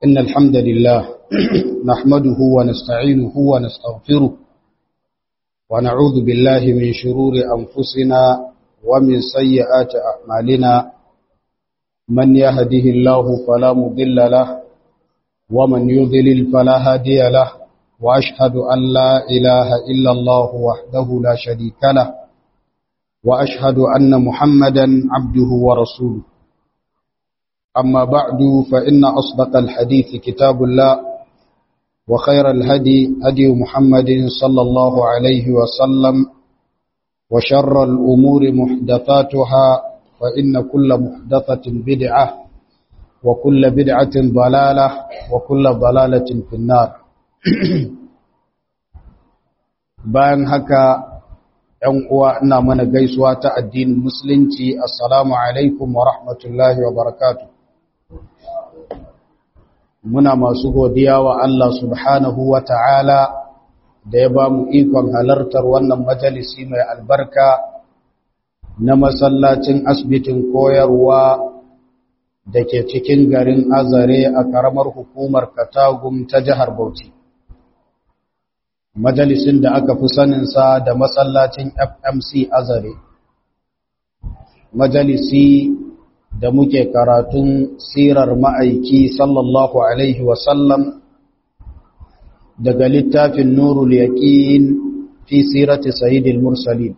إن الحمد لله نحمده ونستعينه ونستغفره ونعوذ بالله من شرور أنفسنا ومن سيئات أعمالنا من يهده الله فلا مضل له ومن يضلل فلا هادي له وأشهد أن لا إله إلا الله وحده لا شريك له وأشهد أن محمدا عبده ورسوله أما بعد فإن أصدق الحديث كتاب الله وخير الهدي هدي محمد صلى الله عليه وسلم وشر الأمور محدثاتها فإن كل محدثة بدعة وكل بدعة ضلالة وكل ضلالة في النار bayan haka ‘yan uwa ina mana gaisuwa ta addinin musulunci assalamu alaikum wa rahmatullahi wa barakatu muna masu godiya wa Allah subhanahu wa ta'ala da ya ba mu ikon halartar wannan majalisi mai albarka na masallacin asibitin koyarwa da ke cikin garin azare a ƙaramar hukumar katagum ta jihar bauchi majalisin da aka fi saninsa da masallacin FMC Azare. Majalisi da muke karatun sirar ma'aiki sallallahu Alaihi wasallam daga littafin Nurul Yaƙin fi sirati Sayyidil Mursalin.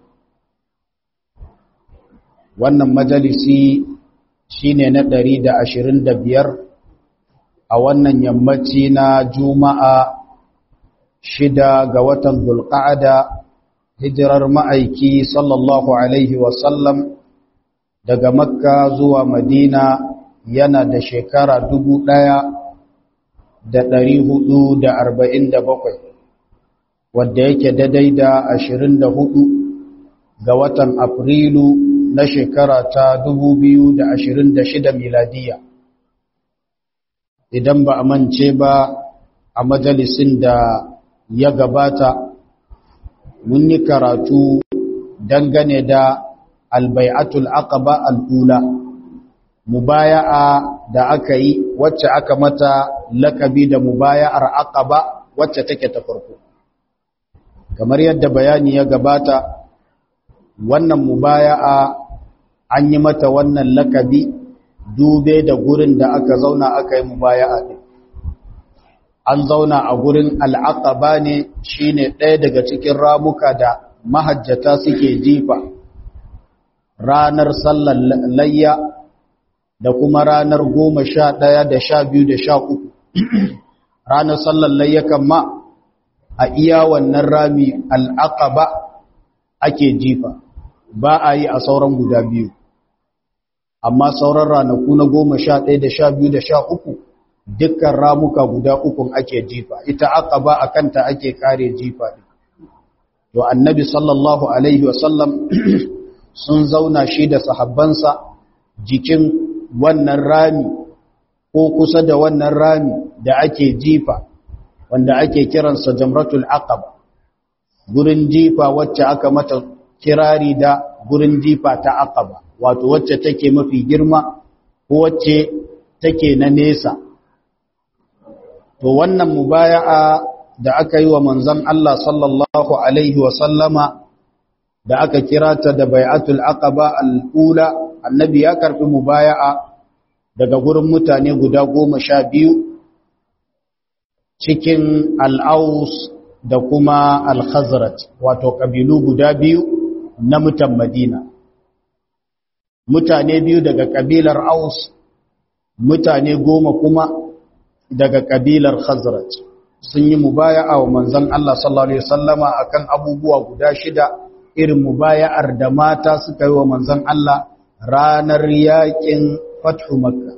Wannan majalisi shine na ɗari da ashirin da biyar a wannan yammaci na Juma'a shida ga watan Zulqa'ada hijirar ma'aiki sallallahu alaihi wasallam daga Makka zuwa Madina yana da shekara dubu ɗaya da ɗari hudu da arba'in da bakwai wadda yake daidai da ashirin da hudu ga watan Afrilu na shekara ta dubu biyu da ashirin da shida miladiya idan ba a mance ba a majalisin da ya gabata mun yi karatu dangane da albai'atul aqaba al'ula mubaya'a da aka yi wacce aka mata lakabi da mubaya'ar aqaba wacce take ta farko kamar yadda bayani ya gabata wannan mubaya'a an yi mata wannan lakabi dube da gurin da aka zauna aka yi mubaya'a din an zauna a gurin al'aqaba ne shine ɗaya daga cikin ramuka da mahajjata suke jifa ranar sallar layya da kuma ranar goma sha ɗaya da sha biyu da sha uku ranar sallar layya ma a iya wannan rami al'aqaba ake jifa ba a yi a sauran guda biyu amma sauran ranaku na goma sha ɗaya da sha biyu da sha uku dukkan ramuka guda ukun ake jifa ita aqaba akanta ake kare jifa to annabi sallallahu alaihi wasallam sun zauna shi da sahabbansa jikin wannan rami ko kusa da wannan rami da ake jifa wanda ake kiransa jamratul aqaba gurin jifa wacce aka mata kirari da gurin jifa ta aqaba wato wacce take mafi girma ko wacce take na nesa to wannan mubaya'a da aka yi wa manzon Allah sallallahu alaihi wa sallama da aka kira ta da bai'atul aqaba al-ula annabi ya karbi mubaya'a daga gurin mutane guda goma sha biyu cikin al-aus da kuma al-khazraj wato kabilu guda biyu na mutan Madina mutane biyu daga kabilar aus mutane goma kuma daga kabilar Khazraj sun yi mubaya'a wa manzon Allah sallallahu alaihi wasallama akan abubuwa guda shida irin mubaya'ar da mata suka yi wa manzon Allah ranar yakin Fathu Makka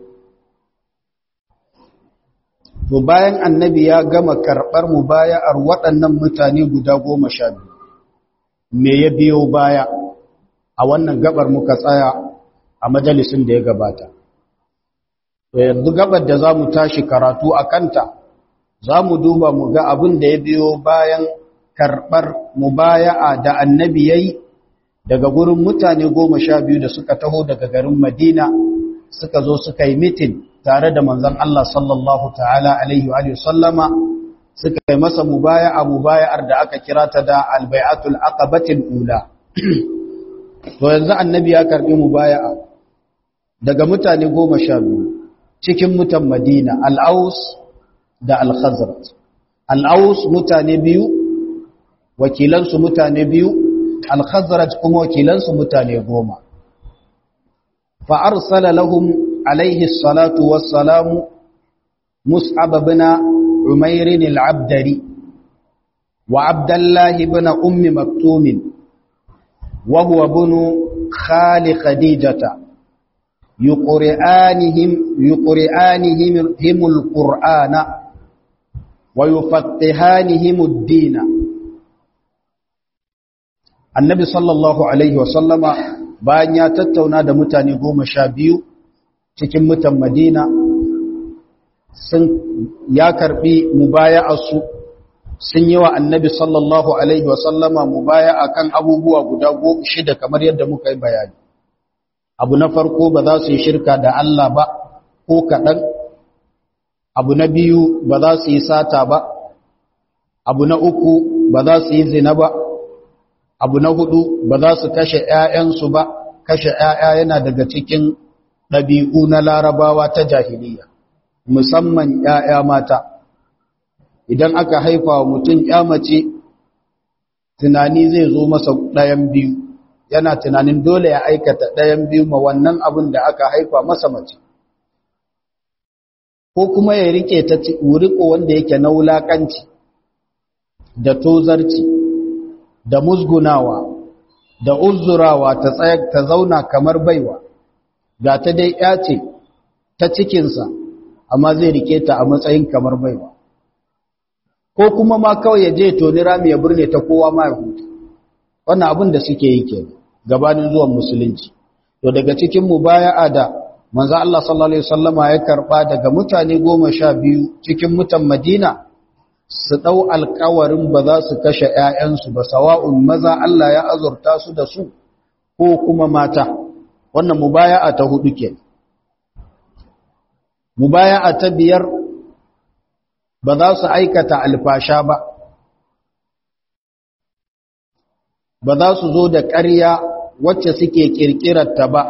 to bayan annabi ya gama karbar mubaya'ar waɗannan mutane guda goma sha biyu me ya biyo baya a wannan gabar muka tsaya a majalisin da ya gabata to yanzu gabar da za mu tashi karatu a kanta za mu duba mu ga abin da ya biyo bayan karɓar mubaya'a da annabi ya yi daga gurin mutane goma sha biyu da suka taho daga garin madina suka zo suka yi mitin tare da manzon Allah sallallahu ta'ala alaihi wa sallama suka yi masa mubaya'a mubaya'ar da aka kira ta da albai'atul aqabatil ula to yanzu annabi ya karbi mubaya'a daga mutane goma sha biyu cikin mutan Madina al-Aus da al-Khazraj al-Aus mutane biyu wakilansu mutane biyu al-Khazraj kuma wakilansu mutane goma fa arsala lahum alaihi salatu wassalamu mus'ab ibn umair al-abdari wa abdullah ibn ummi maktum wa huwa ibn khali khadijata yuqri'anihim yuqri'anihim himul qur'ana wa yufattihanihim ad-din annabi sallallahu alaihi wasallama bayan ya tattauna da mutane goma sha biyu cikin mutan madina sun ya karbi mubaya'arsu sun yi wa annabi sallallahu alaihi wasallama mubaya'a kan abubuwa guda shida kamar yadda muka yi bayani abu na farko ba za su yi shirka da Allah ba ko kaɗan abu na biyu ba za su yi sata ba abu na uku ba za su yi zina ba abu na hudu ba za su kashe ‘ya'yansu ba kashe ‘ya'ya yana daga cikin ɗabi'u na larabawa ta jahiliya musamman ‘ya'ya mata idan aka haifa wa mutum ‘ya mace tunani zai zo masa ɗayan biyu yana tunanin dole ya aikata ɗayan biyu ma wannan abin da aka haifa masa mace ko kuma ya rike ta wuriko wanda yake na wulaƙanci da tozarci da musgunawa da uzurawa ta tsaya ta zauna kamar baiwa ga ta dai ya ce ta cikinsa amma zai rike ta a matsayin kamar baiwa ko kuma ma kawai ya je toni rami ya burne ta kowa ma ya huta wannan abin da suke yi ke gabanin zuwan musulunci to daga cikin mubaya'a da manzo Allah sallallahu alaihi wasallama ya karba daga mutane goma sha biyu cikin mutan Madina su ɗau alkawarin ba za su kashe ‘ya'yansu ba, sawa'un maza Allah ya azurta su da su ko kuma mata, wannan mubaya'a ta hudu ke. Mubaya'a ta biyar ba za su aikata alfasha ba, ba za su zo da ƙarya wacce suke ƙirƙirarta ba,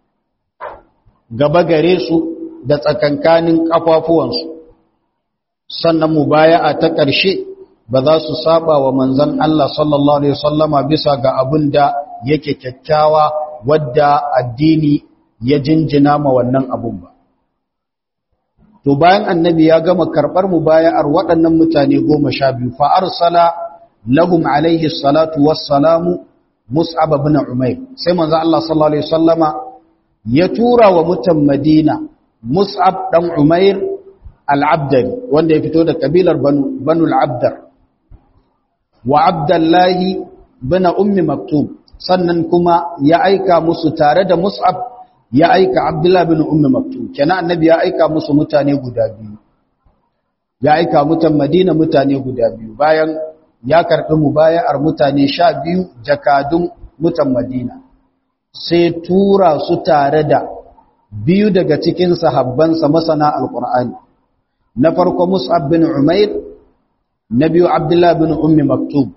gaba gare su da tsakankanin ƙafafuwansu. sannan mubaya'a ta ƙarshe ba za su saba wa manzon Allah sallallahu alaihi wasallama bisa ga abin da yake kyakkyawa wadda addini ya jinjina ma wannan abun ba to bayan annabi ya gama karɓar mubaya'ar waɗannan mutane goma sha biyu fa arsala lahum alaihi salatu wassalamu mus'ab ibn umayr sai manzon Allah sallallahu alaihi wasallama ya tura wa mutan Madina mus'ab dan umayr al'abdari wanda ya fito da kabilar banu al'abdar wa abdullahi bana ummi maktub sannan kuma ya aika musu tare da mus'ab ya aika abdullahi bin ummi maktub kenan annabi ya aika musu mutane guda biyu ya aika mutan madina mutane guda biyu bayan ya karɓi mubaya'ar mutane sha biyu jakadun mutan madina sai tura su tare da biyu daga cikin sahabbansa masana alƙur'ani na farko Mus'ab bin Umair na biyu Abdullah bin Ummi Maktub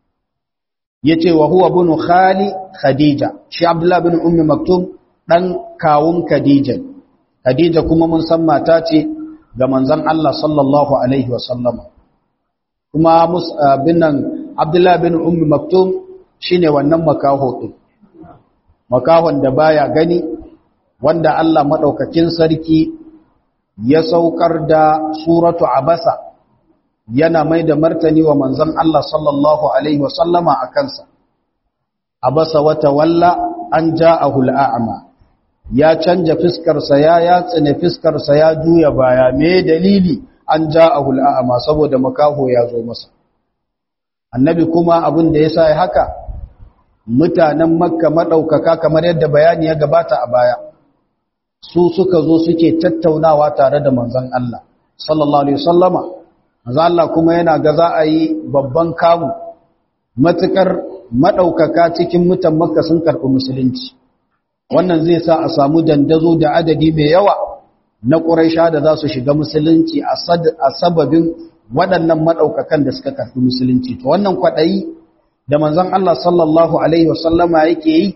yace wa huwa bin khali Khadija shi Abdullah bin Ummi Maktub dan kawun Khadija Khadija kuma mun san mata ce ga manzon Allah sallallahu alaihi wa sallama kuma Mus'ab bin Abdullah bin Ummi Maktub shine wannan makaho din makahon da baya gani wanda Allah madaukakin sarki ya saukar da suratu abasa yana mai da martani wa manzon Allah sallallahu alaihi wasallama a kansa abasa wata walla an ja'ahu al'a'ma ya canja fiskarsa ya yatsine fiskarsa ya juya baya me dalili an ja'ahu al'a'ma saboda makaho ya zo masa annabi kuma abin da yasa ya haka mutanen makka madaukaka kamar yadda bayani ya gabata a baya su suka zo suke tattaunawa tare da manzon Allah sallallahu alaihi wasallama manzon Allah kuma yana ga za a yi babban kamu matukar madaukaka cikin mutan Makka sun karbi musulunci wannan zai sa a samu dandazo da adadi mai yawa na ƙuraisha da za su shiga musulunci a sababin waɗannan maɗaukakan da suka karɓi musulunci to wannan kwaɗayi da manzon Allah sallallahu alaihi wasallama yake yi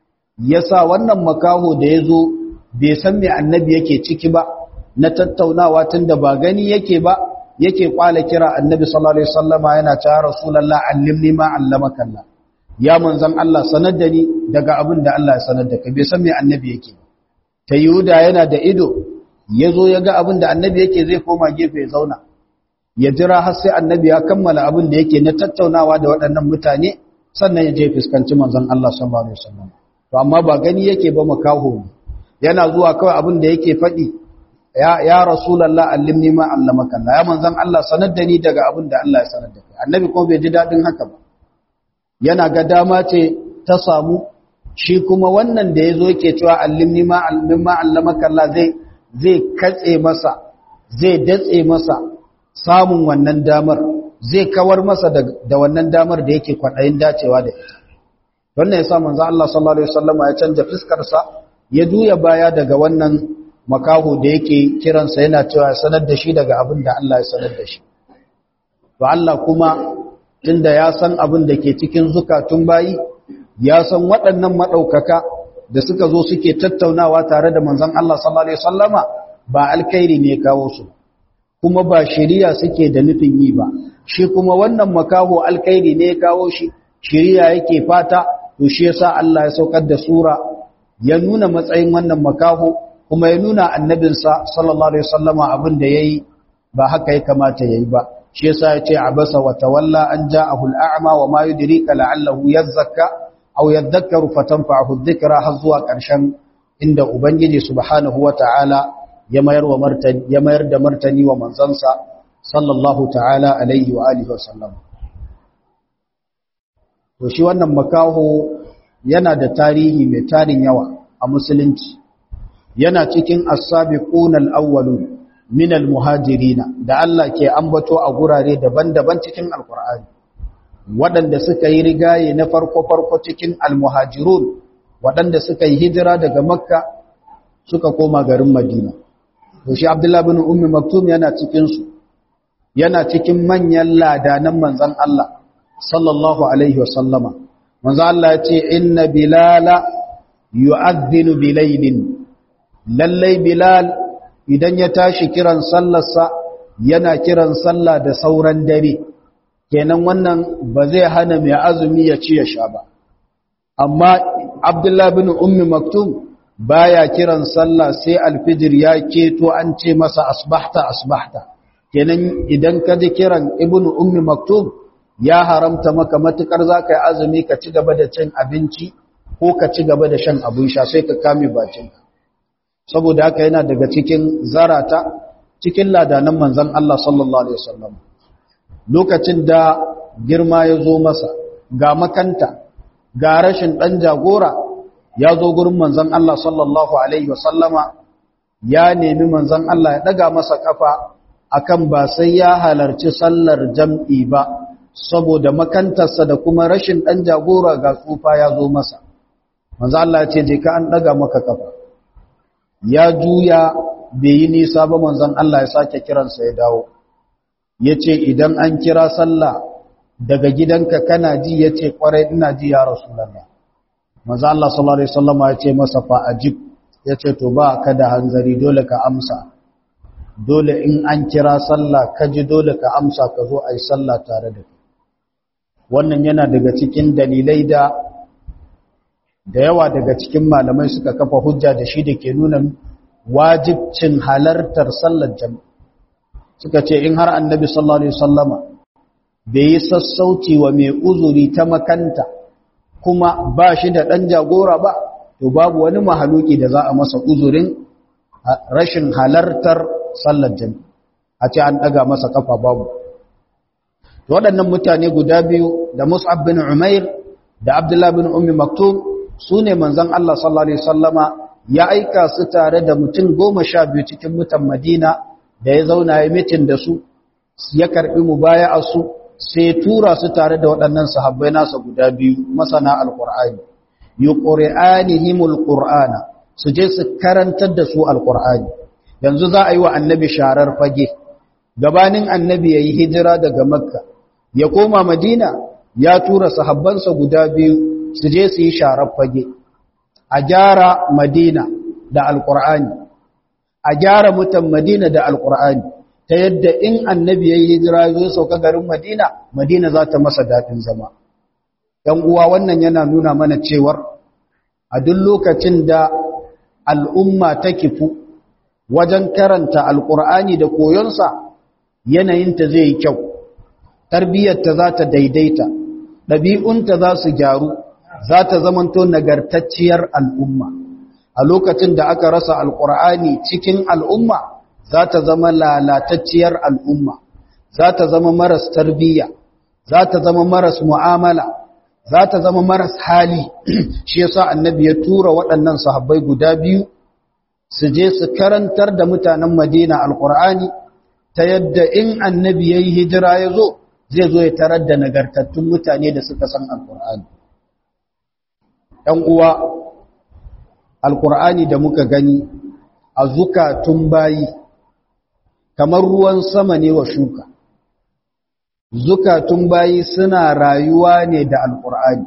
ya sa wannan makaho da ya zo bai san me annabi yake ciki ba na tattaunawa tun da ba gani yake ba yake kwala kira annabi sallallahu alaihi wasallama yana ta rasulullah allimni ma allamaka Allah ya manzon Allah sanar da ni daga abin da Allah ya sanar da ka bai san me annabi yake ta yuda yana da ido yazo ya ga abin da annabi yake zai koma gefe ya zauna ya jira har sai annabi ya kammala abin da yake na tattaunawa da waɗannan mutane sannan ya je fuskanci manzon Allah sallallahu alaihi wasallam to amma ba gani yake ba makaho yana zuwa kawai abin da yake faɗi ya ya rasulullah allimni ma allamaka Allah ya manzon Allah sanar da ni daga abin da Allah ya sanar da kai annabi kuma bai ji dadin haka ba yana ga dama ce ta samu shi kuma wannan da yazo yake cewa allimni ma allimni ma allamaka Allah zai zai katse masa zai datse masa samun wannan damar zai kawar masa da wannan damar da yake kwaɗayin dacewa da ita wannan ya sa manzo Allah sallallahu alaihi wasallam ya canja fiskarsa ya juya baya daga wannan makaho da yake kiransa yana cewa sanar da shi daga abin da Allah ya sanar da shi to Allah kuma tunda ya san abin da ke cikin zukatun bayi ya san waɗannan madaukaka da suka zo suke tattaunawa tare da manzon Allah sallallahu alaihi wasallama ba alkhairi ne kawo su kuma ba shari'a suke da nufin yi ba shi kuma wannan makaho alkhairi ne kawo shi shari'a yake fata to shi yasa Allah ya saukar da sura ya nuna matsayin wannan makaho kuma ya nuna annabinsa sallallahu alaihi wasallama abin da yayi ba haka ya kamata yayi ba shi yasa ya ce abasa wa tawalla an ja'ahu al'a'ma wa ma yudrika la'allahu yazakka aw yadhakkaru fatanfa'ahu dhikra har zuwa ƙarshen inda ubangiji subhanahu wata'ala ya mayar wa martani ya mayar da martani wa manzansa sallallahu ta'ala alaihi wa alihi wasallam to shi wannan makaho yana da tarihi mai tarin yawa a musulunci yana cikin as-sabiqun al-awwalun min al-muhajirin da Allah ke ambato a gurare daban-daban cikin alqur'ani waɗanda suka yi rigaye na farko-farko cikin al-muhajirun waɗanda suka yi hijira daga makka suka koma garin madina to shi abdullahi bin ummi maktum yana cikin su yana cikin manyan ladanan manzon Allah sallallahu alaihi wasallama manzon Allah ya ce inna bilala yu'adhdhinu bilaylin lallai bilal idan ya tashi kiran sallarsa yana kiran sallah da sauran dare kenan wannan ba zai hana mai azumi ya ci ya sha ba amma abdullahi bin ummi maktum baya kiran sallah sai alfijir ya keto an ce masa asbahta asbahta kenan idan ka ji kiran ibnu ummi maktum ya haramta maka matukar zaka yi azumi ka ci gaba da cin abinci ko ka ci gaba da shan abin sha sai ka kame bakinka saboda haka yana daga cikin zarata cikin ladanan manzon Allah sallallahu alaihi wasallam lokacin da girma ya zo masa ga makanta ga rashin dan jagora ya zo gurin manzon Allah sallallahu alaihi wasallama ya nemi manzon Allah ya daga masa kafa akan ba sai ya halarci sallar jam'i ba saboda makantarsa da kuma rashin dan jagora ga tsufa ya zo masa manzon Allah ya ce je ka an daga maka kafa ya juya bai yi nisa ba manzon Allah ya sake kiransa ya dawo ya ce idan an kira sallah daga gidanka kana ji ya ce kwarai ina ji ya rasulallah manzo Allah sallallahu alaihi wasallam ya ce masa fa ajib ya ce to ba ka da hanzari dole ka amsa dole in an kira sallah ka ji dole ka amsa ka zo ayi sallah tare da kai wannan yana daga cikin dalilai da da yawa daga cikin malamai suka kafa hujja da shi da ke nuna wajibcin halartar sallar jami'a suka ce in har annabi sallallahu alaihi wasallama bai yi sassauci wa mai uzuri ta makanta kuma ba shi da ɗan jagora ba to babu wani mahaluki da za a masa uzurin rashin halartar sallar jami'a a ce an ɗaga masa kafa babu waɗannan mutane guda biyu da mus'ab bin umair da abdullah bin ummi maktum su ne manzon Allah sallallahu alaihi wasallama ya aika su tare da mutum goma sha biyu cikin mutan madina da ya zauna ya mitin da su ya karbi mubaya'a su sai tura su tare da waɗannan sahabbai nasa guda biyu masana alqur'ani yuqri'anihimul qur'ana su je su karantar da su alqur'ani yanzu za a yi wa annabi sharar fage gabanin annabi ya yi hijira daga makka ya koma madina ya tura sahabbansa guda biyu su je su yi sharar fage a gyara madina da alkur'ani a gyara mutan madina da alkur'ani ta yadda in annabi ya yi hijira zo sauka garin madina madina za ta masa daɗin zama ‘yan uwa wannan yana nuna mana cewar a duk lokacin da al'umma ta kifu wajen karanta alkur'ani da koyonsa yanayinta zai yi kyau tarbiyyarta za ta daidaita ɗabi'unta za su gyaru za ta zamanto nagartacciyar al'umma a lokacin da aka rasa alkur'ani cikin al'umma za ta zama lalatacciyar al'umma za ta zama maras tarbiyya za ta zama maras mu'amala za ta zama maras hali shi yasa annabi ya tura waɗannan sahabbai guda biyu su je su karantar da mutanen madina alkur'ani ta yadda in annabi ya yi hijira ya zo zai zo ya tarar da nagartattun mutane da suka san alkur'ani ‘yan uwa alkur'ani da muka gani a zukatun bayi kamar ruwan sama ne wa shuka zukatun bayi suna rayuwa ne da alkur'ani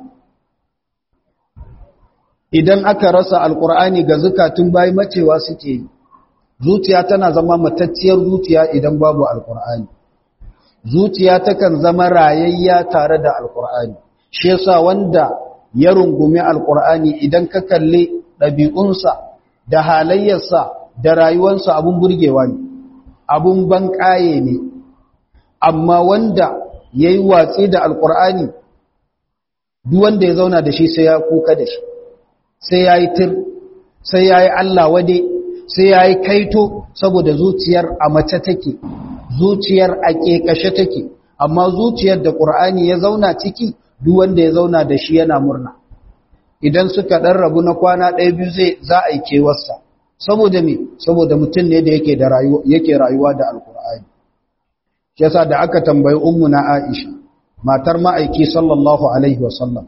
idan aka rasa alkur'ani ga zukatun bayi macewa suke yi zuciya tana zama matacciyar zuciya idan babu alkur'ani zuciya takan zama rayayya tare da alkur'ani shi yasa wanda ya rungumi alkur'ani idan ka kalli ɗabi'unsa da halayyarsa da rayuwarsa abun burgewa ne abun banƙaye ne amma wanda ya yi watsi da alkur'ani duk wanda ya zauna da shi sai ya kuka da shi sai ya yi tir sai ya yi allah wade sai ya yi kaito saboda zuciyar a mace take zuciyar a ƙeƙashe take amma zuciyar da ƙur'ani ya zauna ciki duk wanda ya zauna da shi yana murna idan suka ɗan rabu na kwana ɗaya biyu zai za a yi kewarsa saboda me saboda mutum ne da yake da rayuwa yake rayuwa da alƙur'ani shi yasa da aka tambayi ummu na Aisha matar ma'aiki sallallahu alaihi wasallam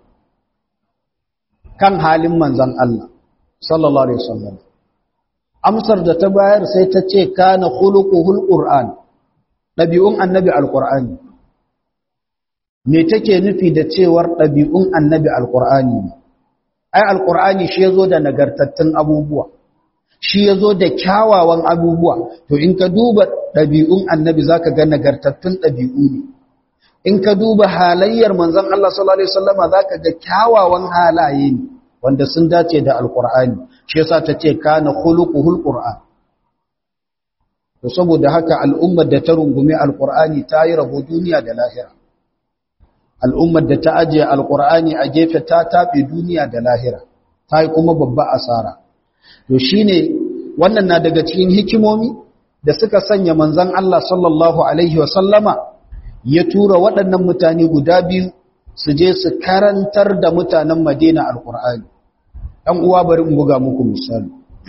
kan halin manzon Allah sallallahu alaihi wasallam amsar da ta bayar sai ta ce kana khuluquhul qur'an dabi'un annabi alqur'ani me take nufi da cewar dabi'un annabi alqur'ani ne ai alqur'ani shi yazo da nagartattun abubuwa shi yazo da kyawawan abubuwa to in ka duba dabi'un annabi zaka ga nagartattun dabi'u ne in ka duba halayyar manzon Allah sallallahu alaihi wasallama zaka ga kyawawan halaye ne wanda sun dace da alqur'ani shi yasa tace kana khuluquhul qur'an to saboda haka al'ummar da ta rungumi alqur'ani ta yi rabo duniya da lahira al'ummar da ta ajiye alqur'ani a gefe ta tabe duniya da lahira ta yi kuma babba asara to shine wannan na daga cikin hikimomi da suka sanya manzon Allah sallallahu alaihi wa sallama ya tura waɗannan mutane guda biyu su je su karantar da mutanen Madina alqur'ani ɗan uwa bari in buga muku misali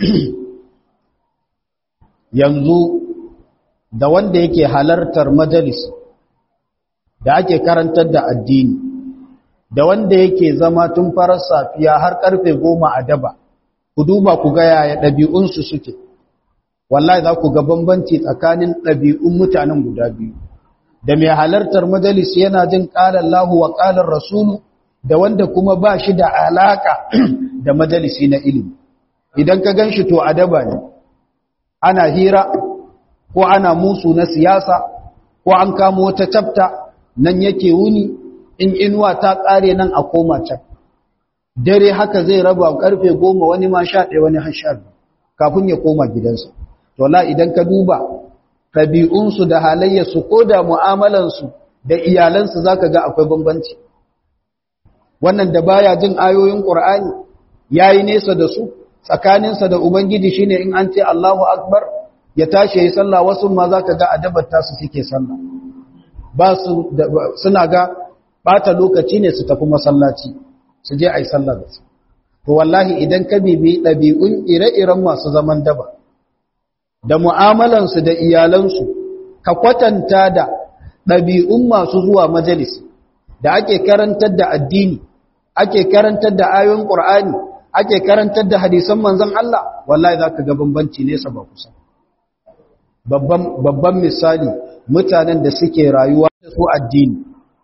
yanzu da wanda yake halartar majalis da ake karantar da addini da wanda yake zama tun farar safiya har karfe goma a daba ku duba ku ga yaya ɗabi'unsu suke wallahi za ku ga bambanci tsakanin ɗabi'un mutanen guda biyu da mai halartar majalis yana jin ƙalar lahu wa ƙalar rasulu da wanda kuma ba shi da alaƙa da majalisi na ilimi idan ka gan shi to adaba ne ana hira ko ana musu na siyasa ko an kamo wata tafta nan yake wuni in inuwa ta ƙare nan a koma can dare haka zai raba karfe goma wani ma sha ɗaya wani hashar kafin ya koma gidansa to la idan ka duba ɗabi'unsu da halayyarsu ko da mu'amalansu da iyalansu za ka ga akwai bambanci wannan da baya jin ayoyin ƙur'ani ya yi nesa da su tsakaninsa da ubangiji shine in an ce allahu akbar ya tashi ya yi sallah wasu ma za ka ga adabar tasu suke sallah ba su suna ga ɓata lokaci ne su tafi masallaci su je a yi sallah da su to wallahi idan ka bibi ɗabi'un ire-iren masu zaman daba da mu'amalansu da iyalansu ka kwatanta da ɗabi'un masu zuwa majalisi da ake karantar da addini ake karantar da ayoyin ƙur'ani ake karantar da hadisan manzon Allah wallahi za ka ga bambanci nesa ba kusa babban misali mutanen da suke rayuwa da su addini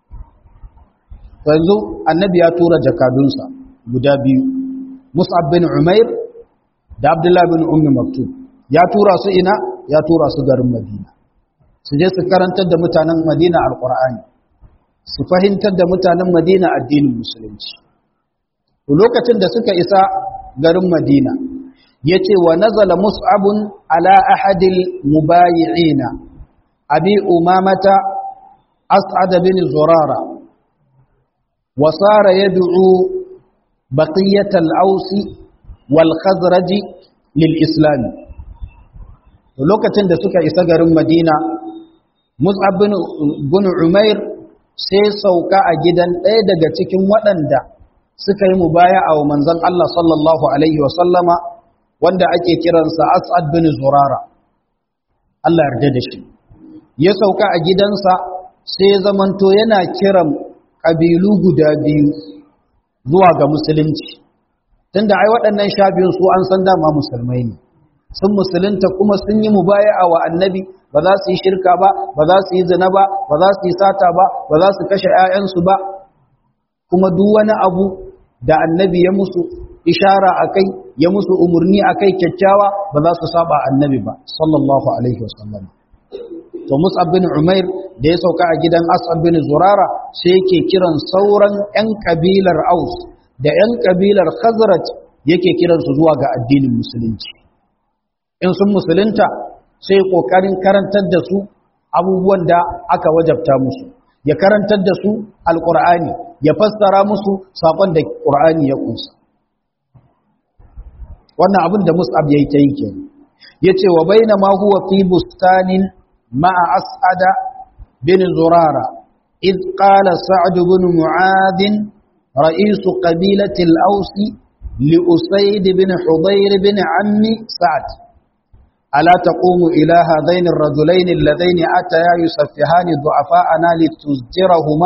yanzu annabi ya tura jakadunsa guda biyu mus'ab bin umair da abdullahi bin ummi maktub ya tura su ina ya tura su garin madina su je su karantar da mutanen madina alqur'ani su fahimtar da mutanen madina addinin musulunci lokacin da suka isa garin madina ya ce wa nazala mus'abun ala ahadil mubayi'ina abi umamata as'ad bin zurara wa sara yad'u baqiyat al-aus wal khazraj lil islam lokacin da suka isa garin madina mus'ab bin umair sai sauka a gidan ɗaya daga cikin waɗanda suka yi mubaya'a wa manzon Allah sallallahu alaihi wa sallama wanda ake kiransa As'ad bin Zurara Allah yarda da shi ya sauka a gidansa sai ya zamanto yana kiran kabilu guda biyu zuwa ga musulunci tunda ai waɗannan sha biyun su an san dama musulmai ne sun musulunta kuma sun yi mubaya'a wa annabi ba za su yi shirka ba ba za su yi zina ba ba za su yi sata ba ba za su kashe 'ya'yansu ba kuma duk wani abu da annabi ya musu ishara akai ya musu umarni akai kyakkyawa ba za su saba annabi ba sallallahu alaihi wasallam to Mus'ab bin Umair da ya sauka a gidan As'ab bin Zurara sai yake kiran sauran ƴan kabilar Aus da ƴan kabilar Khazraj yake kiran su zuwa ga addinin musulunci in sun musulunta sai kokarin karantar da su abubuwan da aka wajabta musu ya karantar da su alqur'ani ya fassara musu sakon da qur'ani ya kunsa wannan abin da mus'ab yayi ta yi kenan yace wa baina ma huwa fi bustanin ma'a as'ada bin zurara id qala sa'd bin mu'adh رئيس قبيلة الأوس لأسيد بن حضير بن عم سعد ألا تقوم إلى هذين الرجلين اللذين أتيا يسفهان ضعفاءنا لتزجرهما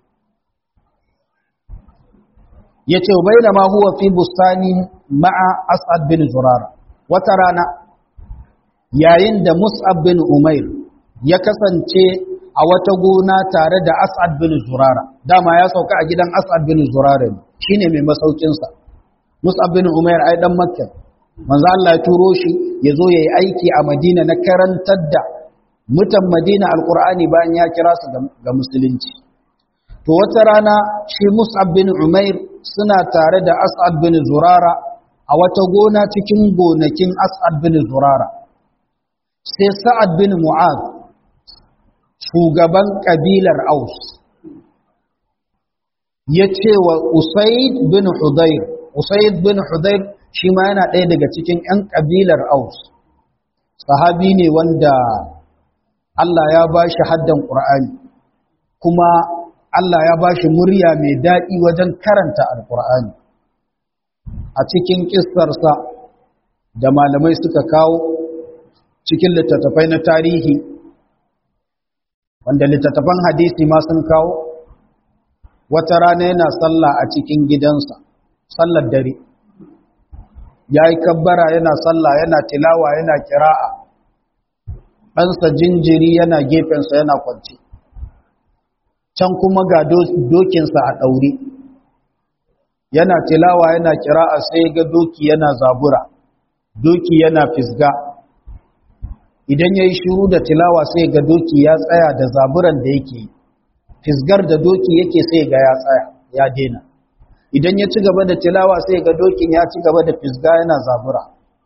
يتو بينما هو في بستان ma'a As'ad bin Zurara wata rana yayin da Mus'ab bin Umair ya kasance a wata gona tare da As'ad bin Zurara dama ya sauka a gidan As'ad bin Zurara ne shine mai masaukin sa Mus'ab bin Umair ai dan Makka manzo Allah ya turo shi ya zo yayi aiki a Madina na karantar da mutan Madina alqur'ani bayan ya kira su ga musulunci to wata rana shi Mus'ab bin Umair suna tare da As'ad bin Zurara a wata gona cikin gonakin As'ad bin Zurara sai Sa'ad bin Mu'az shugaban kabilar Aus ya ce wa Usaid bin Hudayr Usaid bin Hudayr shi ma yana ɗaya daga cikin ‘yan kabilar Aus sahabi ne wanda Allah ya ba shi haddan ƙur'ani kuma Allah ya ba shi murya mai daɗi wajen karanta alƙur'ani a cikin ƙistarsa da malamai suka kawo cikin littattafai na tarihi wanda littattafan hadisi ma sun kawo wata rana yana sallah a cikin gidansa sallar dare ya yi kabbara yana sallah yana tilawa yana kira'a ɗansa jinjiri yana gefensa yana kwanci can kuma ga dokinsa a ɗaure yana tilawa yana kira'a sai ga doki yana zabura doki yana fisga idan ya yi shuru da tilawa sai ga doki ya tsaya da zaburan da yake fisgar da doki yake sai ga ya tsaya ya dena idan ya ci gaba da tilawa sai ga dokin ya ci gaba da fisga yana zabura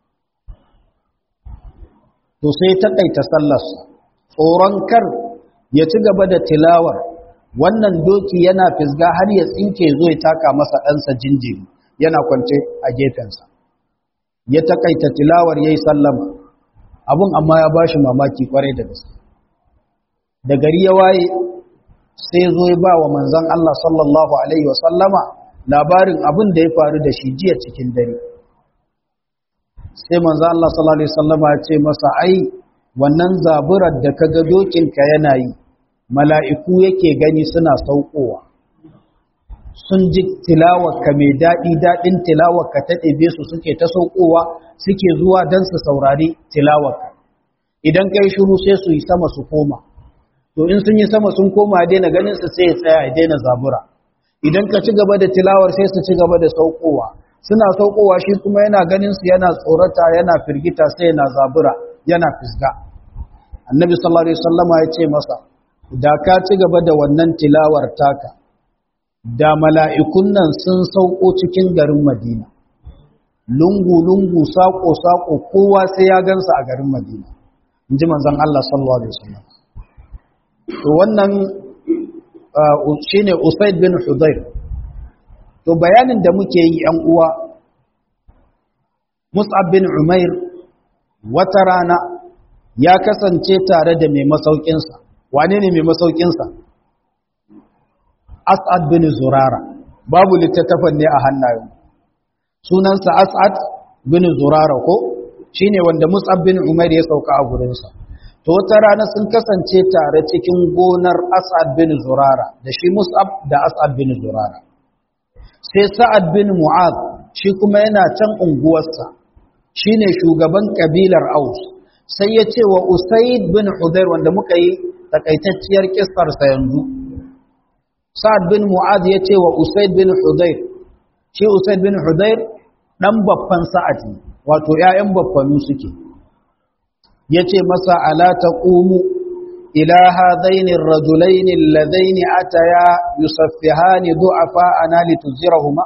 to sai takaita sallarsa tsoron kar ya ci gaba da tilawar wannan doki yana fisga har ya tsinke zo ya taka masa ɗansa jinjiri yana kwance a gefensa ya takaita tilawar ya yi sallama abun amma ya ba shi mamaki kwarai da gaske da gari ya waye sai zo ya ba wa manzan Allah sallallahu Alaihi wasallama labarin abin da ya faru da shi jiya cikin dare sai manzan Allah sallallahu Alaihi wasallama ya ce masa ai wannan zaburar da ka ga dokinka yana yi mala'iku yake gani suna saukowa sun ji tilawarka mai daɗi daɗin tilawarka ta ɗebe su suke ta saukowa suke zuwa don su saurari tilawarka idan kai shiru sai su yi sama su koma to in sun yi sama sun koma daina ganin su sai ya tsaya ya daina zabura idan ka ci gaba da tilawar sai su ci gaba da saukowa suna saukowa shi kuma yana ganin su yana tsorata yana firgita sai yana zabura yana fisga annabi sallallahu alaihi wasallama ya ce masa da ka ci gaba da wannan tilawar taka da mala'ikun nan sun sauko cikin garin madina lungu-lungu saƙo-saƙo kowa sai ya gansa a garin madina in ji manzan Allah sallallahu Alaihi wasallam to wannan shi ne usaid bin hudair to bayanin da muke yi ‘yan uwa mus'ab bin umair wata rana ya kasance tare da mai masaukinsa wane ne mai masaukinsa as'ad bin zurara babu littattafan ne a hannayen sunansa as'ad bin zurara ko shine wanda mus'ab bin umair ya sauka a gurinsa to wata rana sun kasance tare cikin gonar as'ad bin zurara da shi mus'ab da as'ad bin zurara sai sa'ad bin mu'az shi kuma yana can unguwarsa shine shugaban kabilar aus sai ya ce wa usaid bin hudair wanda muka yi takaitacciyar kistarsa yanzu sa'ad bin mu'az ya ce wa usaid bin hudair shi usaid bin hudair dan babban sa'ad ne wato ƴaƴan baffanu suke yace masa ala taqumu ila hadaini ar-rajulain alladaini ataya yusaffihani du'afa ana lituzirahuma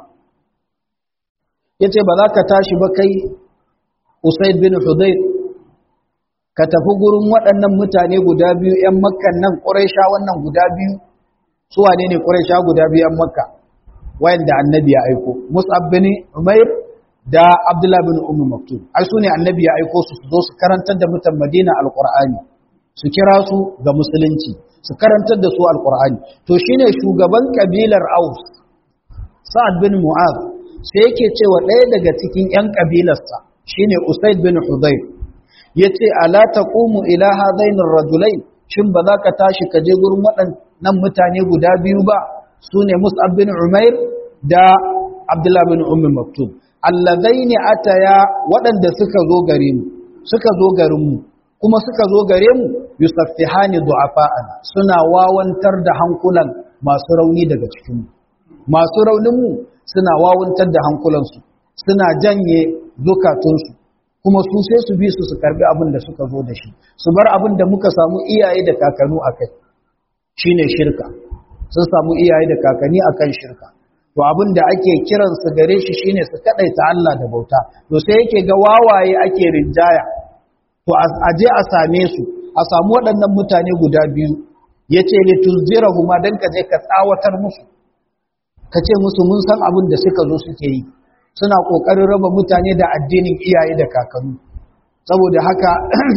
yace ba za ka tashi ba kai usaid bin hudair ka tafi gurin waɗannan mutane guda biyu ƴan makkan nan quraisha wannan guda biyu su wane ne quraisha guda biyu ƴan makka wayanda annabi ya aiko mus'ab bin umair da Abdullah bin Ummu Maktum ai sune annabi ya aiko su su zo su karantar da mutan Madina alqur'ani su kira su ga musulunci su karantar da su alqur'ani to shine shugaban kabilar Aus Sa'ad bin Mu'adh sai yake cewa ɗaya daga cikin ƴan kabilarsa shine Usaid bin Hudayr yace ala taqumu ila hadain ar-rajulain shin ba za ka tashi ka je gurin waɗannan mutane guda biyu ba sune Mus'ab bin Umair da Abdullah bin Ummu Maktum allazaini ataya waɗanda suka zo gare mu suka zo garin mu kuma suka zo gare mu yusaffihani du'afa'ana suna wawantar da hankulan masu rauni daga cikin mu masu raunin mu suna wawantar da hankulan su suna janye zukatun su kuma su sai su bi su su karbi abin da suka zo da shi su bar abin da muka samu iyaye da kakanu akai shine shirka sun samu iyaye da kakanni akan shirka to abin da ake kiransu gare shi shine su kadaita Allah da bauta to sai yake ga wawaye ake rinjaya to a je a same su a samu waɗannan mutane guda biyu yace li tuzirahuma dan ka je ka tsawatar musu ka ce musu mun san abin da suka zo suke yi suna kokarin raba mutane da addinin iyaye da kakanni saboda haka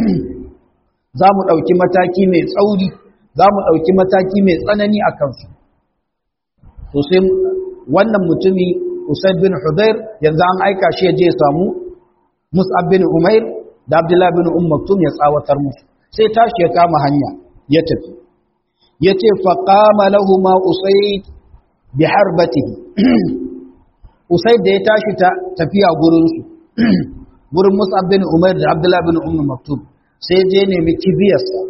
za mu ɗauki mataki mai tsauri za mu ɗauki mataki mai tsanani a kansu to sai wannan mutumi Usaid bin Hudayr yanzu an aika shi ya je ya samu Mus'ab bin Umair da Abdullah bin Umm Maktum ya tsawatar musu sai tashi ya kama hanya ya tafi yace fa qama lahumu Usaid bi harbatihi Usaid da ya tashi ta tafiya gurin su gurin Mus'ab bin Umair da Abdullah bin Umm Maktum sai je nemi kibiyarsa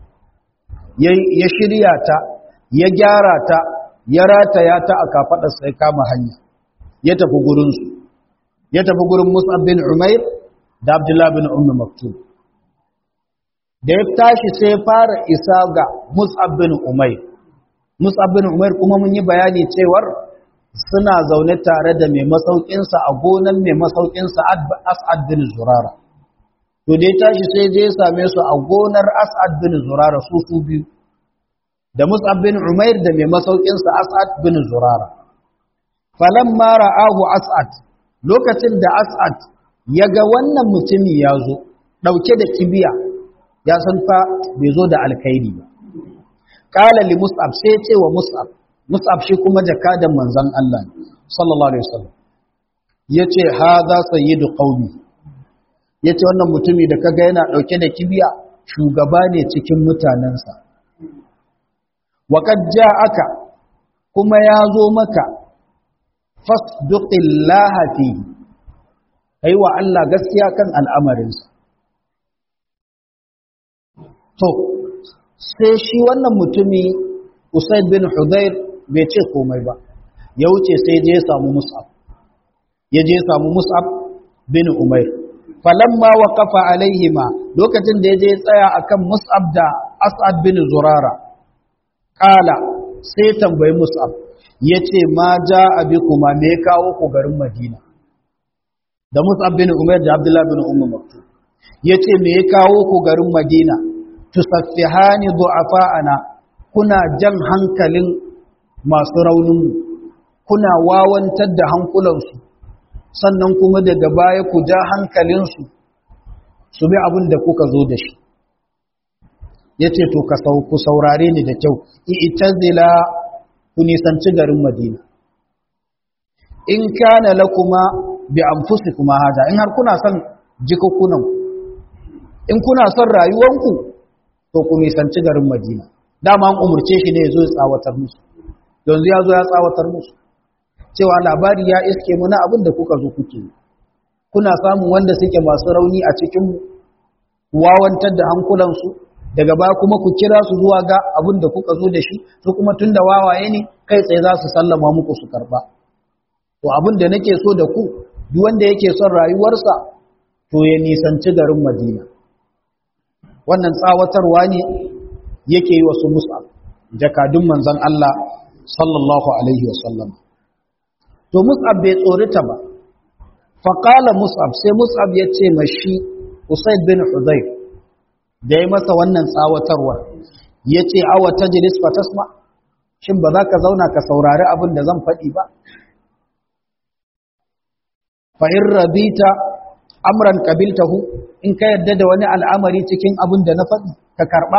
ya shirya ta ya gyara ta ya rataya ta a kafaɗarsa ya kama hanya ya tafi gurinsu ya tafi gurin Mus'ab bin Umair da Abdullah bin Ummi Maktum da ya tashi sai ya fara isa ga Mus'ab bin Umair Mus'ab bin Umair kuma mun yi bayani cewar suna zaune tare da mai masaukinsa a gonan mai masaukinsa As'ad bin Zurara to da ya tashi sai je ya same su a gonar As'ad bin Zurara su su biyu da Mus'ab bin Umair da mai masaukinsa As'ad bin Zurara. Falamma ra'ahu As'ad lokacin da As'ad ya ga wannan mutumi ya zo ɗauke da kibiya ya san fa bai zo da alkhairi ba. Kala li Mus'ab sai ce wa Mus'ab, Mus'ab shi kuma jakadan manzon Allah sallallahu alaihi wasallam. Yace hadha sayyidu qaumi. Yace wannan mutumi da kaga yana ɗauke da kibiya shugaba ne cikin mutanensa. waƙad aka kuma ya zo maka fasduqillaha fi kai wa Allah gaskiya kan al'amarinsa to sai shi wannan mutumi usaid bin hudayr bai ce komai ba ya wuce sai je ya samu mus'ab ya je ya samu mus'ab bin umair falamma waqafa alaihima lokacin da ya je tsaya akan mus'ab da as'ad bin zurara kala sai tambayi mus'ab yace ma jaa bikuma me kawo ku garin madina da mus'ab bin umair da abdullah bin ummu maktub yace me ya kawo ku garin madina tusaffihani du'afa'ana kuna jan hankalin masu raunin kuna wawantar da hankulansu sannan kuma daga baya ku ja hankalinsu su bi abin da kuka zo da shi ya ce to ka ku saurare ni da kyau i'tazila ku nisanci garin madina in kana lakuma bi anfusikuma haja in har kuna son jikokkunan in kuna son rayuwanku to ku nisanci garin madina dama an umurce shi ne ya zo ya tsawatar musu yanzu ya zo ya tsawatar musu cewa labari ya iske mu na abin da kuka zo kuke kuna samun wanda suke masu rauni a cikin wawantar da hankulansu daga baya kuma ku kira su zuwa ga abin da kuka zo da shi su kuma tun da wawaye ne kai tsaye za su sallama muku su karba to abin da nake so da ku duk wanda yake son rayuwarsa to ya nisanci garin madina wannan tsawatarwa ne yake yi wasu musa jakadun manzon Allah sallallahu alaihi wasallam to mus'ab bai tsorita ba faƙala mus'ab sai mus'ab ya ce mashi usaid bin hudayr da ya masa wannan tsawatarwar ya ce awa ta jiris fatasma shin ba za ka zauna ka saurari abin da zan faɗi ba fa'in rabita amran kabiltahu in ka yarda da wani al'amari cikin abin da na faɗi ka karɓa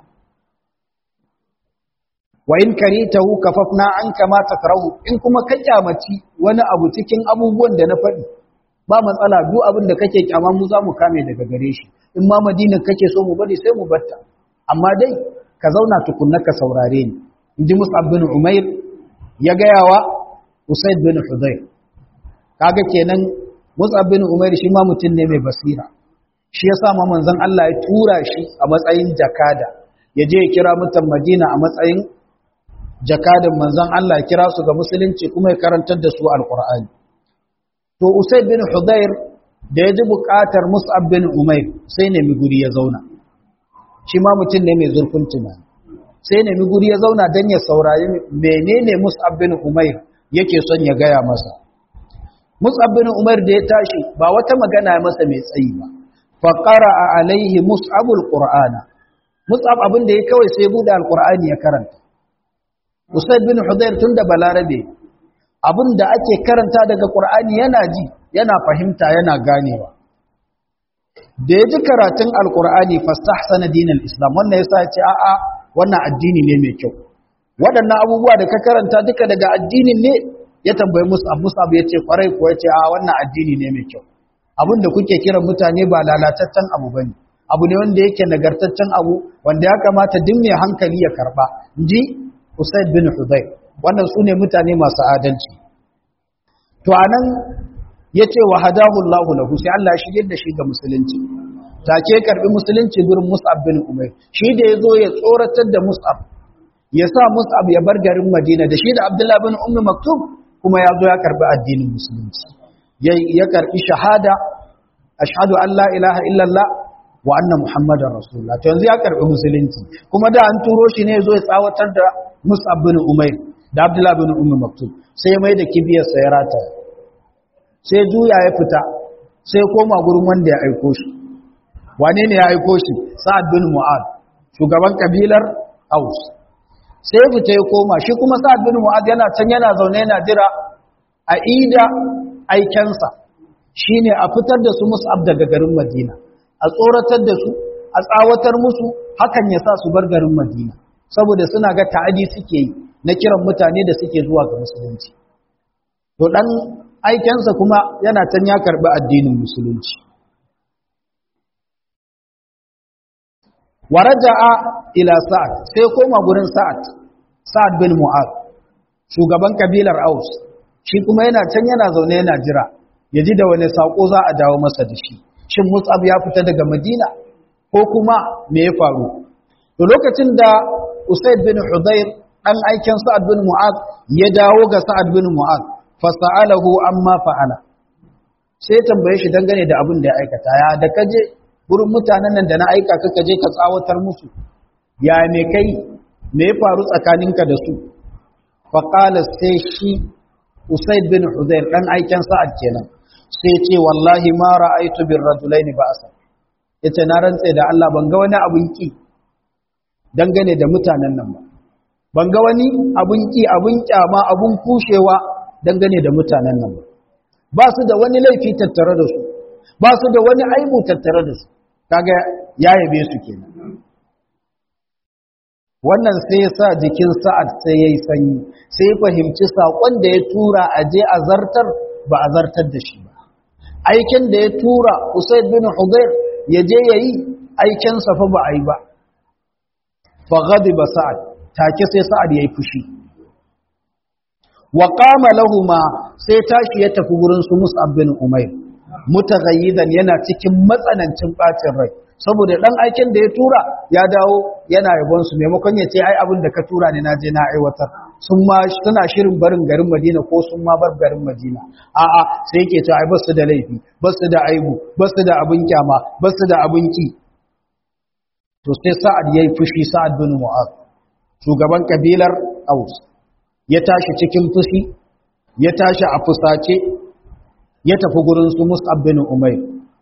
wa in karitahu kafafna an kama takrahu in kuma ka kyamaci wani abu cikin abubuwan da na faɗi ba matsala duk abin da kake kyama mu za mu kame daga gare shi in ma madina kake so mu bari sai mu batta amma dai ka zauna tukunna ka saurare ni inji mus'ab bin umair ya gaya wa usaid bin hudayr kaga kenan mus'ab bin umair shi ma mutum ne mai basira shi yasa ma manzon Allah ya tura shi a matsayin jakada ya je ya kira mutan madina a matsayin jakadin manzon Allah kira su ga musulunci kuma ya karantar da su alqur'ani to usayd bin hudayr da ya ji buƙatar mus'ab bin umair sai nemi guri ya zauna shi ma mutum ne mai zurfin tunani sai nemi guri ya zauna dan ya saurari menene mus'ab bin umair yake son ya gaya masa mus'ab bin umair da ya tashi ba wata magana ya masa mai tsayi ba fa qara'a alaihi mus'abul qur'ana mus'ab abin da ya kawai sai bude alqur'ani ya karanta Usaid bin Hudayr tun da balarabe abin da ake karanta daga Qur'ani yana ji yana fahimta yana ganewa da ya ji karatun alkur'ani fastahsana dinal islam wannan yasa ya ce a'a wannan addini ne mai kyau waɗannan abubuwa da ka karanta duka daga addinin ne ya tambayi mus'ab mus'ab ya ce kwarai ko ya ce a wannan addini ne mai kyau abin da kuke kiran mutane ba lalataccen abu bane abu ne wanda yake nagartaccen abu wanda ya kamata duk mai hankali ya karba inji Usaid bin Hudayr wannan sune mutane masu adalci to anan yace wa hadahu Allahu lahu sai Allah ya shige da shi ga musulunci take karbi musulunci gurin Mus'ab bin Umair shi da yazo ya tsoratar da Mus'ab ya sa Mus'ab ya bar garin Madina da shi da Abdullah bin Ummi Maktum kuma yazo ya karbi addinin musulunci ya karbi shahada ashhadu an la ilaha illallah wa anna muhammadar rasulullah to yanzu ya karbi musulunci kuma da an turo shi ne yazo ya tsawatar da Mus'ab bin Umair da Abdullah bin Ummi Maktum sai ya mai da kibiyar sa ya rata sai juya ya fita sai koma gurin wanda ya aiko shi wane ne ya aiko shi Sa'ad bin Mu'ad shugaban kabilar Aus sai ya fita ya koma shi kuma Sa'ad bin Mu'ad yana can yana zaune yana jira a ida aikensa shine a fitar da su Mus'ab daga garin Madina a tsoratar da su a tsawatar musu hakan ya sa su bar garin Madina saboda suna ga ta'adi suke yi na kiran mutane da suke zuwa ga musulunci to dan aikensa kuma yana can ya karbi addinin musulunci waraja'a ila sa'ad sai koma gurin sa'ad sa'ad bin mu'ad shugaban kabilar aus shi kuma yana can yana zaune yana jira ya ji da wani sako za a dawo masa da shi shin mus'ab ya fita daga madina ko kuma me ya faru to lokacin da usaid bin hudayr dan aikin sa'ad bin mu'ad ya dawo ga sa'ad bin mu'ad fa sa'alahu amma fa'ala sai tambaye shi dangane da abin da ya aikata ya da kaje gurin mutanen nan da na aika ka je ka tsawatar musu ya me kai me ya faru tsakaninka da su fa qala sai shi usaid bin hudayr dan aikin sa'ad kenan sai ce wallahi ma ra'aytu bir rajulaini ba'sa yace na rantse da Allah ban ga wani abun ki dangane da mutanen nan ba ban ga wani abun ki abun kyama abun kushewa dangane da mutanen nan ba ba su da wani laifi tattare da su ba su da wani aibu tattare da su kaga ya yabe su kenan wannan sai ya sa jikin sa'ad sai yayi sanyi sai ya fahimci sakon da ya tura a je a zartar ba a zartar da shi ba aikin da ya tura Usaid bin Hudayr ya je yayi aikin sa fa ba a yi ba fa ghadiba sa'ad take sai sa'ad yayi fushi wa qama lahumu sai tashi ya tafi gurin su Mus'ab bin Umayr mutaghayyidan yana cikin matsanancin bacin rai saboda dan aikin da ya tura ya dawo yana yabon su maimakon ya ce ai abin da ka tura ne naje na aiwatar sun ma suna shirin barin garin Madina ko sun ma bar garin Madina a'a sai yake cewa ai basu da laifi basu da aibu basu da abin kyama basu da abin ki to sai Sa'ad yayi fushi Sa'ad bin Mu'adh shugaban kabilar Aus ya tashi cikin fushi ya tashi a fusace ya tafi gurin su Mus'ab bin Umair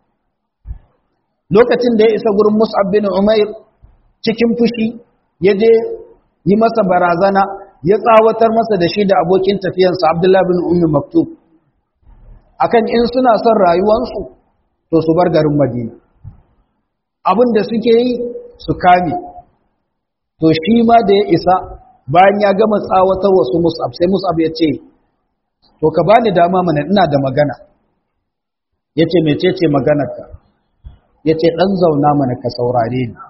lokacin da ya isa gurin Mus'ab bin Umair cikin fushi ya je yi masa barazana ya tsawatar masa da shi da abokin tafiyansa Abdullah bin Ummi Maktub akan in suna son rayuwansu to su bar garin Madina abin da suke yi su kame to shi ma da ya isa bayan ya gama tsawatar wasu Mus'ab sai Mus'ab ya ce to ka bani dama mana ina da magana yace mecece maganarka yace dan zauna mana ka saurare ni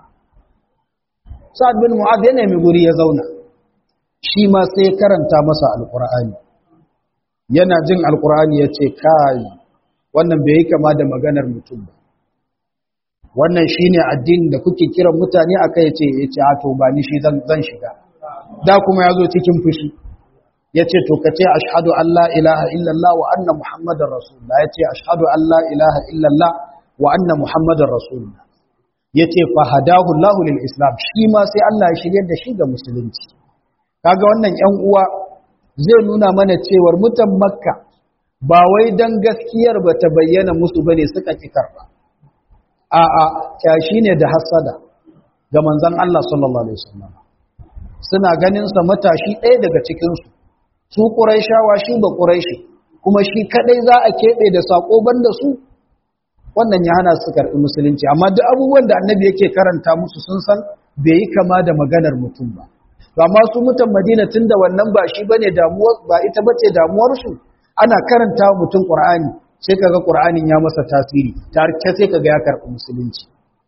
Sa'ad bin Mu'adh ya nemi guri ya zauna shi ma sai karanta masa alqur'ani yana jin alqur'ani yace kai wannan bai yi kama da maganar mutum ba wannan shine addinin da kuke kiran mutane akai yace yace a to ba ni shi zan zan shiga da kuma yazo cikin fushi yace to kace ashhadu an la ilaha illallah wa anna muhammadar rasulullah yace ashhadu an la ilaha illallah wa anna muhammadar rasulullah yace fa hadahu allah lil islam shi ma sai Allah ya shiryar da shi ga musulunci kaga wannan ƴan uwa zai nuna mana cewar mutan makka ba wai dan gaskiyar ba ta bayyana musu bane suka ki karba a'a kyashi ne da hasada ga manzon Allah sallallahu alaihi wasallam suna ganin sa matashi ɗaya daga cikin su su quraishawa shi ba quraishi kuma shi kadai za a kebe da sako banda su wannan ya hana su karbi musulunci amma duk abubuwan da annabi yake karanta musu sun san bai yi kama da maganar mutum ba amma su mutan Madina tunda wannan ba shi bane damuwar ba ita bace damuwar su ana karanta mutum Qur'ani sai kaga Qur'anin ya masa tasiri tarke sai kaga ya karbi musulunci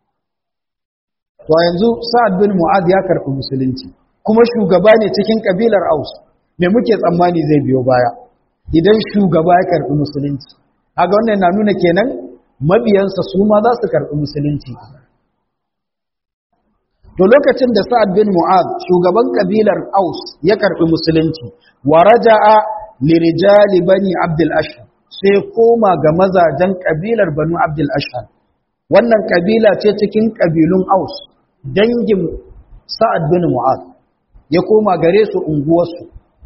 to yanzu Sa'ad bin Mu'adh ya karbi musulunci kuma shugaba ne cikin kabilar Aus me muke tsammani zai biyo baya idan shugaba ya karbi musulunci kaga wannan na nuna kenan mabiyansa su ma za su karbi musulunci to lokacin da Sa'ad bin Mu'adh shugaban kabilar Aus ya karbi musulunci wa raja'a lirijali bani Abdul Ashhar sai koma ga mazajen kabilar Banu Abdul Ashhar wannan kabila ce cikin kabilun Aus dangin Sa'ad bin Mu'adh ya koma gare su unguwarsu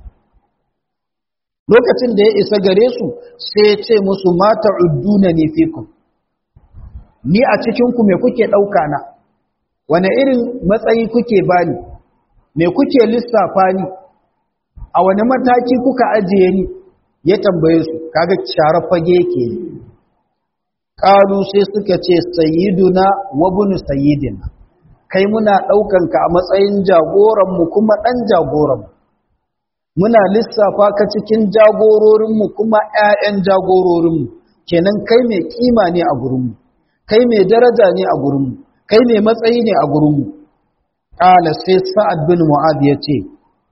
lokacin da ya isa gare su sai ya ce musu mata udduna ne fikum ni a cikin ku me kuke dauka na wane irin matsayi kuke bani me kuke lissafa ni a wani mataki kuka ajiye ni ya tambaye su kaga share fage yake yi ƙalu sai suka ce sayyiduna wa bunu sayyidina kai muna ɗaukanka a matsayin jagoranmu kuma ɗan jagoranmu muna lissafa ka cikin jagororinmu kuma ‘ya'yan jagororinmu kenan kai mai kima ne a gurinmu kai mai daraja ne a gurinmu kai mai matsayi ne a gurinmu ƙala sai sa'ad bin mu'ad ya ce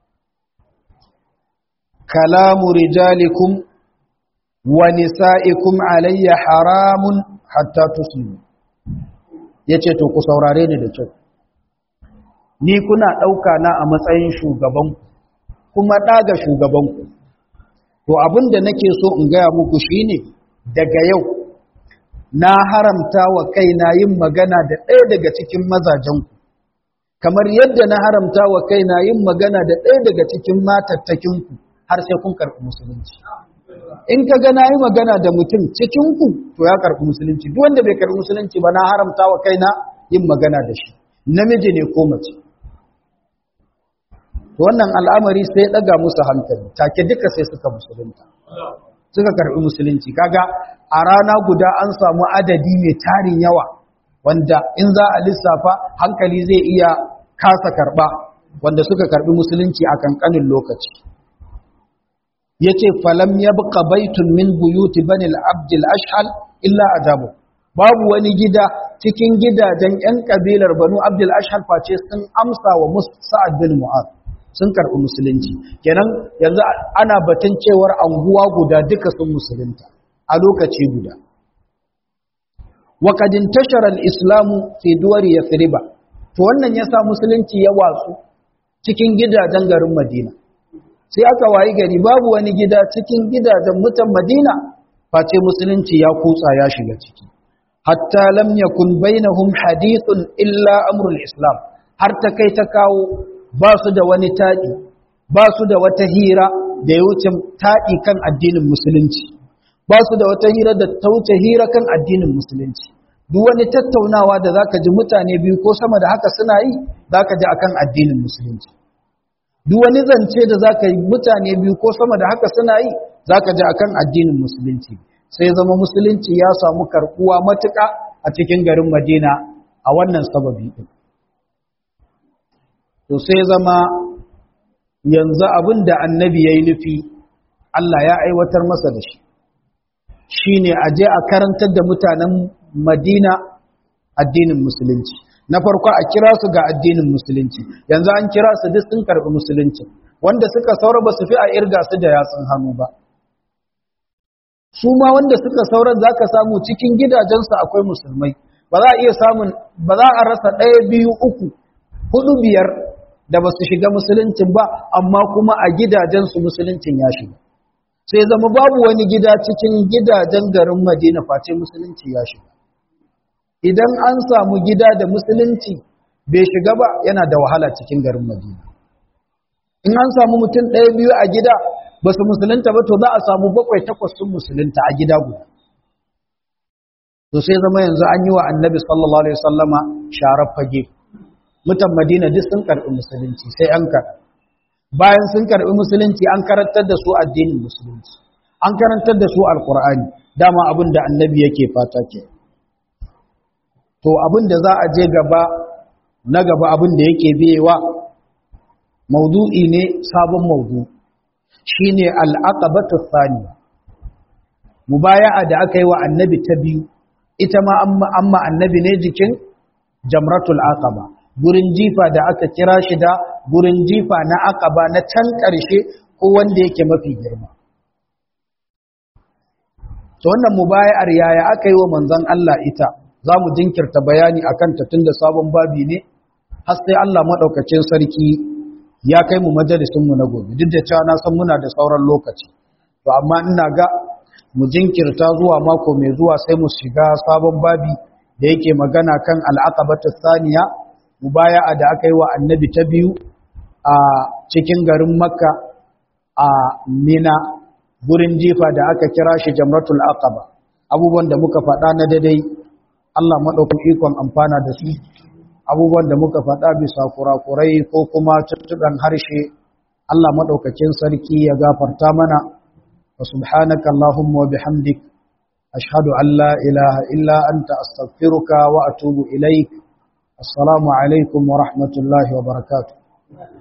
kalamu rijalikum wa nisa'ikum alayya haramun hatta tuslimu yace to ku saurare ni da kyau ni kuna ɗauka na a matsayin shugabanku kuma ɗaga shugabanku to abin da nake so in gaya muku shine daga yau na haramta wa kaina yin magana da ɗaya daga cikin mazajenku kamar yadda na haramta wa kaina yin magana da ɗaya daga cikin matattakinku har sai kun karɓi musulunci in ka ga na yi magana da mutum cikinku to ya karɓi musulunci duk wanda bai karɓi musulunci ba na haramta wa kaina yin magana da shi namiji ne ko mace to wannan al'amari sai ya ɗaga musu hankali take duka sai suka musulunta suka karɓi musulunci kaga a rana guda an samu adadi mai tarin yawa wanda in za a lissafa hankali zai iya kasa karɓa wanda suka karɓi musulunci a kankanin lokaci yace falam yabqa baitun min buyuti bani al-abd al-ashhal illa ajabu babu wani gida cikin gidajen yan kabilar banu abd al-ashhal face sun amsa wa sa'ad bin mu'adh sun karɓi musulunci kenan yanzu ana batun cewar anguwa guda duka sun musulunta a lokaci guda wa qad intashara al-islamu fi duwari yathriba to wannan yasa musulunci ya watsu cikin gidajen garin Madina sai aka wayi gari babu wani gida cikin gidajen mutan Madina face musulunci ya kutsa ya shiga ciki hatta lam yakun bainahum hadithun illa amrul islam har ta kai ta kawo ba su da wani taɗi ba su da wata hira da ya wuce taɗi kan addinin musulunci ba su da wata hira da ta wuce hira kan addinin musulunci duk wani tattaunawa da zaka ji mutane biyu ko sama da haka suna yi zaka ji akan addinin musulunci duk wani zance da zaka yi mutane biyu ko sama da haka suna yi zaka ji akan addinin musulunci sai zama musulunci ya samu karkuwa matuƙa a cikin garin Madina a wannan sababi din to sai zama yanzu abin da annabi ya yi nufi Allah ya aiwatar masa da shi shi ne a je a karantar da mutanen madina addinin musulunci na farko a kira su ga addinin musulunci yanzu an kira su duk sun karɓi musulunci wanda suka saura ba su fi a irga su da yatsun hannu ba su ma wanda suka saura za ka samu cikin gidajensu akwai musulmai ba za a iya samun ba za a rasa ɗaya biyu uku hudu biyar da ba su shiga musuluncin ba amma kuma a gidajensu musuluncin ya shiga sai zama babu wani gida cikin gidajen garin madina face musulunci ya shiga idan an samu gida da musulunci bai shiga ba yana da wahala cikin garin madina in an samu mutum ɗaya biyu a gida ba su musulunta ba to za a samu bakwai takwas sun musulunta a gida guda to sai zama yanzu an yi wa annabi sallallahu alaihi wasallama sharar fage mutan madina duk sun karɓi musulunci sai an karɓi bayan sun karɓi musulunci an karantar da su addinin musulunci an karantar da su alkur'ani dama abin da annabi yake fata ke to abin da za a je gaba na gaba abin da yake biyewa maudu'i ne sabon maudu shine al'aqabatu thaniya mubaya'a da aka yi wa annabi ta biyu ita ma amma annabi ne jikin jamratul aqaba gurin jifa da aka kira shi da gurin jifa na aqaba na can ƙarshe ko wanda yake mafi girma to wannan mubaya'ar yaya aka yi wa manzon Allah ita za mu jinkirta bayani akan ta tunda sabon babi ne har sai Allah madaukakin sarki ya kai mu majalisin mu na gobe duk da cewa na san muna da sauran lokaci to amma ina ga mu jinkirta zuwa mako mai zuwa sai mu shiga sabon babi da yake magana kan al'aqabatu thaniya mubaya'a da aka yi wa annabi ta biyu a cikin garin makka a mina gurin jifa da aka kira shi jamratul aqaba abubuwan da muka faɗa na daidai Allah maɗaukin ikon amfana da su abubuwan da muka faɗa bisa kurakurai ko kuma tuttuɗan harshe Allah maɗaukakin sarki ya gafarta mana wa subhanaka Allahumma wa bihamdik ashhadu an la ilaha illa anta astaghfiruka wa atubu ilaik assalamu alaikum wa rahmatullahi wa barakatuh